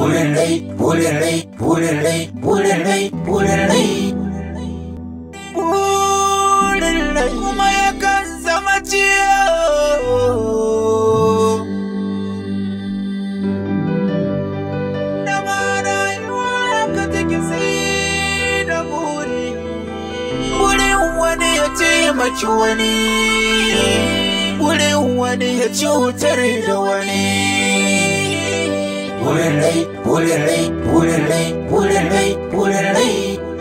burin rai burin rai burin rai burin rai burin rai burin rai kuma yakan zama ciwo da ma rayuwa ka take sai da buri burin wani ya taimaki wani burin wani ya cutar da wani burin rai burin rai burin rai burin rai burin rai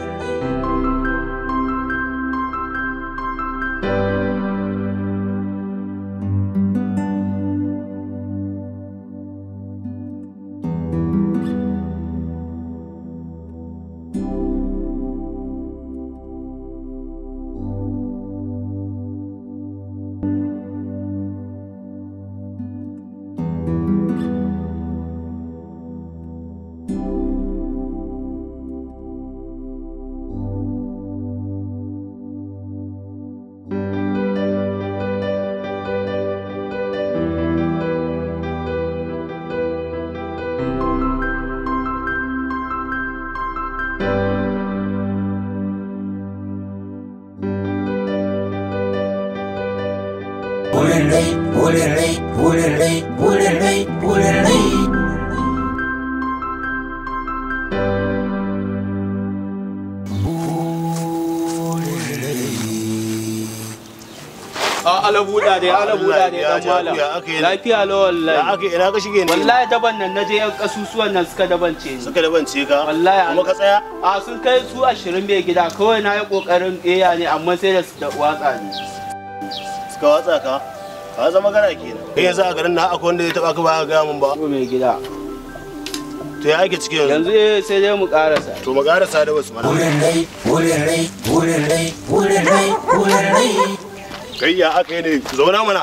burin rai burin rai burin rai burin rai burin rai a ala buɗa dai ala buɗa dai dan malam Ya aka yi? lafiya la Ya wallahi aka ina ka shige ne? wallahi daban nan naje yan kasusuwan nan suka dabance ni Suka da bance ka? Wallahi, Kuma ka tsaya? a sun kai su ashirin bai gida kawai na yi kokarin ƙeya ne amma sai da su da watsa ni Suka watsa ka? Ka zama gara kenan. Kai yanzu a garin na akwai wanda ya taba ka ba ga mun ba. ko mai gida To ya ake cikin yanzu? yanzu eh sai dai mu karasa To mu karasa da wasu mana. burin rai burin rai burin rai burin rai burin rai Kai ya aka yi ne? Zauna mana.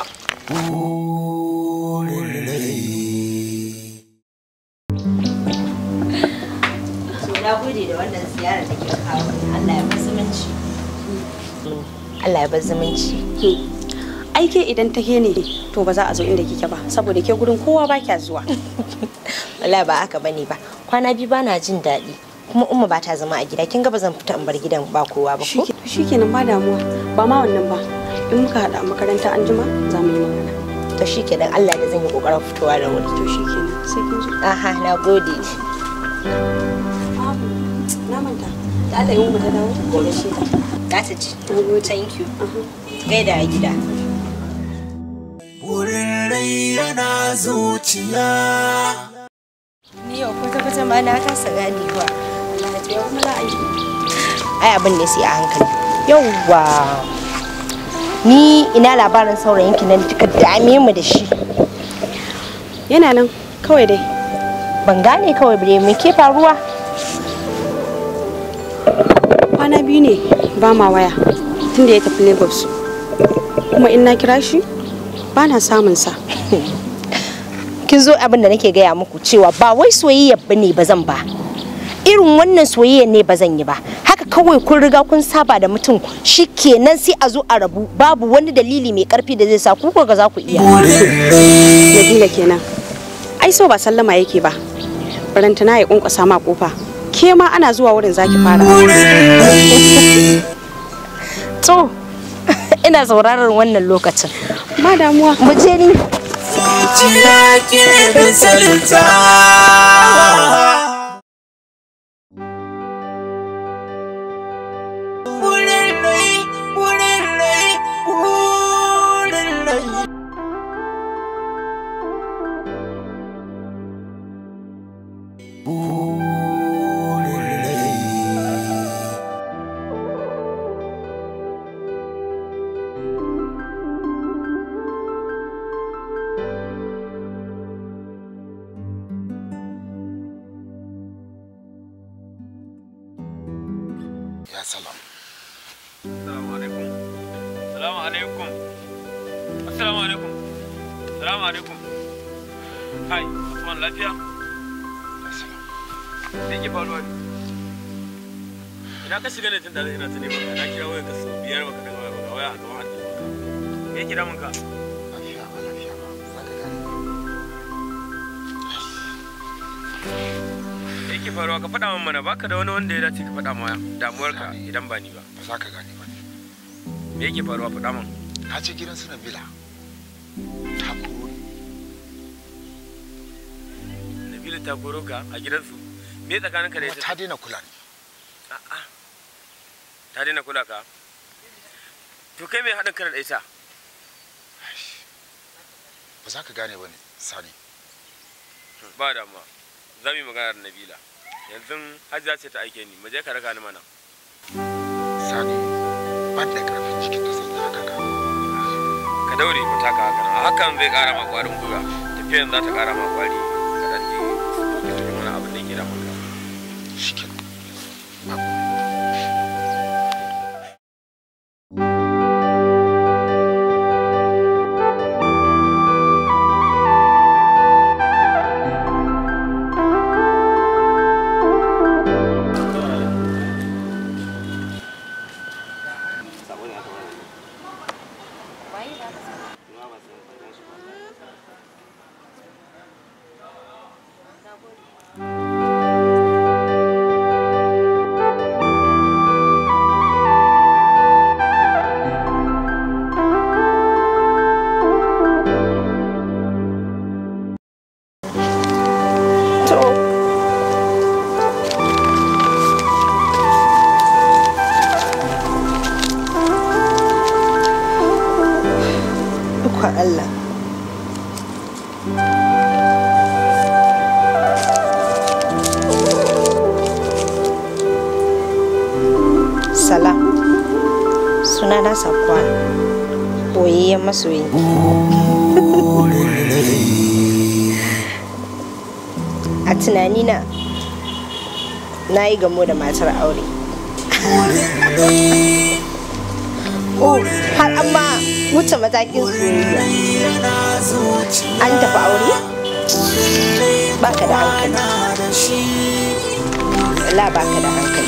To na gode da wannan ziyara da ke kawo ni. Allah ya bar zumunci. Allah ya bar zumunci. aike idan ta ke ne to ba za a zo inda kike ba saboda ke gurin kowa ba kya zuwa Wallahi ba haka bane ba. Kwana biyu bana jin daɗi. Kuma umma ba ta zama a gida. Kin ga ba zan fita in bar gidan ba kowa ba ko? shikenan ba damuwa ba ma wannan ba in muka haɗa a makaranta an jima za mu yi magana To shi ke dan Allah da zan yi kokarin fitowa da wuri. to shikenan sai kin zo Aha, na gode. na manta da Allah yi mu ta dawo da shi ta Za ta ci. Thank you. Gaida a gida. burin rai yana zuciya Ni yau kwata kwata ma na kasa ganewa. ya kuma za a yi ai abin ne sai a hankali yauwa ni ina labarin saurayin ki nan kika dame mu da shi yana nan kawai dai ban gane kawai bare me ke faruwa kwana biyu ne ba ma waya tunda ya tafi lagos kuma in na kira shi ba na samun sa kin zo abin da nake gaya muku cewa ba wai soyayya bane ba zan ba irin wannan soyayya ne ba zan yi ba haka kawai kun riga kun saba da mutum shikenan sai a zo a rabu babu wani dalili mai karfi da zai sa ku ga za ku iya Nabila kenan ai so ba sallama yake ba barantana ya kunkusa ma kofa ke ma ana zuwa wurin zaki fara to ina sauraron wannan lokacin ba damuwa mu je ni zuciya ke misalta burin rai burin rai burin rai burin rai Ya salam. Assalamu alaikum. Assalamu alaikum. Assalamu alaikum. Assalamu alaikum. Hai, Usman lafiya? Ya salam. Me ke faruwa ne? Ina ka shiga ne tun da ina ta neman ka. Na kira wayar ka sau biyar baka daga waya ba waya a gaban aljihun ka. Me yake damun ka? Lafiya ba lafiya ba. Za ka gane. me yake faruwa ka faɗa min mana baka da wani wanda ya dace ka faɗa ma damuwarka idan ba ni ba ba za ka gane ba ne me yake faruwa faɗa min na ce gidan su nabila ta koro ni Nabila ta koro ka a gidansu me tsakaninka da kuma ita ta daina kula ni A'a. ta daina kula ka to kai me haɗin kana da ita ba za ka gane ba ne sani ba damuwa za mu yi magana da Nabila yanzu Hajiya ce ta aike ni mu je ka raka ni mana sani ban da karfin jikin da zan yi haka ka ka daure mu taka haka nan hakan zai ƙara ma ƙwarin gwiwa tafiyan za ta ƙara ma ƙwari ka dan je ka tafi mana abin da yake da maka shi ke Ikon Allah. Salam. Sunana Sakwa. Boyayyen masoyi. A tunanina na yi gamo da matar aure. Oh, har amma wuce matakin soyayya. An tafi aure? Baka da hankali. La baka da hankali.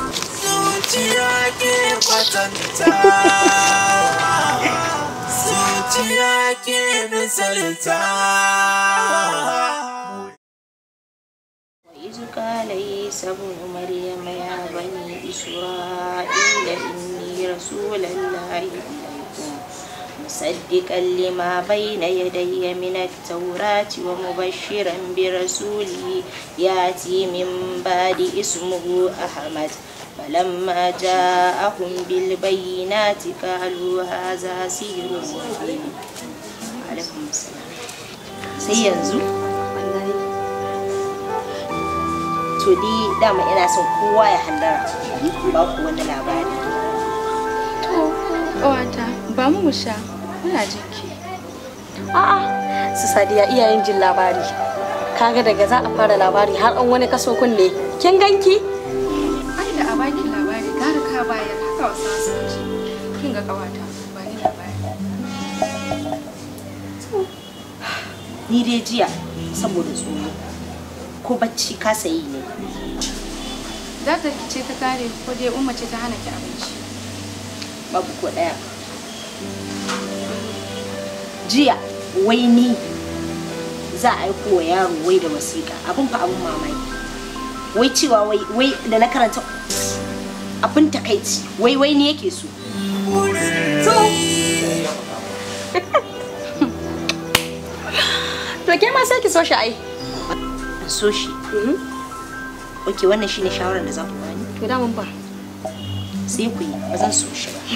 وإذ قال عيسى ابن مريم يا بني إسرائيل إني رسول الله إليكم مصدقا لما بين يدي من التوراة ومبشرا برسول يأتي من بعد اسمه أحمد فلما جاءهم بالبينات قالوا هذا سحر مبين عليكم السلام سينزو to ni dama ina son kowa ya hallara ba ku wani labari To, ƙawata, ba mu mu sha, muna jinki. A'a, su sadiya iyayen jin labari. Kaga daga za a fara labari har an wani kaso kunne. Kin ganki? Ai da a baki labari, gara ka bayar haka wasu su ce. Kin ga ƙawata, ba ni labari. ni dai jiya saboda tsoro ko bacci ka sayi ne Za ta ce ta kare ko dai umma ce ta hana ki abinci. babu ko daya jiya wai ni za a aiko wa yaro wai da wasiƙa abin fa abin mamaki wai cewa wai wai da na karanta abin takaici wai wai ni yake so To ke ma sai ki so shi ai. in so shi ok wannan shine shawarar da za ku bani To da mun ba. sai ku yi ba zan so shi ba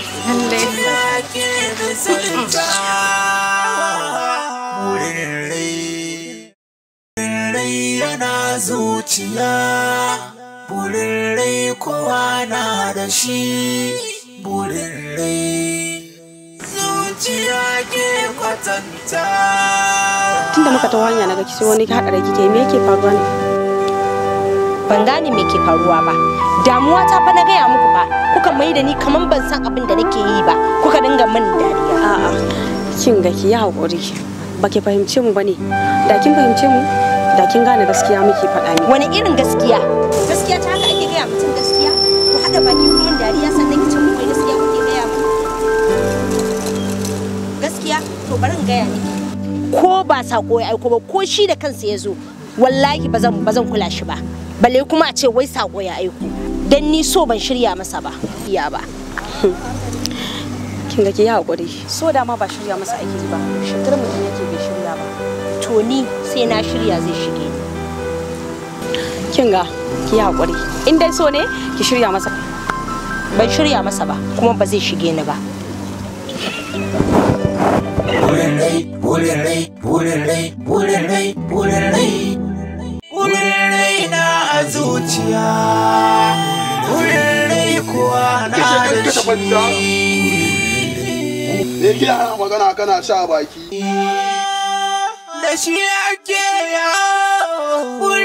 Burin rai, rai yana zuciya, burin rai kowa na da shi, burin rai. Zuciya ke kwatanta. Tunda muka ta hanya naga ki sai wani haɗa kike me yake faruwa ne? ban gane me ke faruwa ba damuwa ta fa na gaya muku ba kuka mai da ni kaman ban san abin da nake yi ba kuka dinga min dariya A'a, kin ga ki yi haƙuri. Ba ki fahimce mu bane. Da kin fahimce mu, da kin gane gaskiya muke faɗa ne. wani irin gaskiya gaskiya ta haka ake gaya mutum gaskiya ku haɗa baki ku min dariya sannan ki ce mu wai gaskiya kuke gaya mu gaskiya to bari in gaya miki ko ba sako ya aiko ba ko shi da kansa ya zo wallahi ba zan ba zan kula shi ba balle kuma a ce wai sako ya aiko dan ni so ban shirya masa ba iya ba kin ga ki yi hakuri so da ma ba shirya masa aiki ba shigar mutum yake bai shirya ba to ni sai na shirya zai shige ni kin ga ki yi hakuri in dai so ne ki shirya masa ban shirya masa ba kuma ba zai shige ni ba Wurin rai, wurin rai, wurin rai, wurin rai, wurin rai. Wurin rai na a zuciya, wurin rai kuwa na da shi. Me ke ana magana kana sha baki? Da shi ake yawo, wurin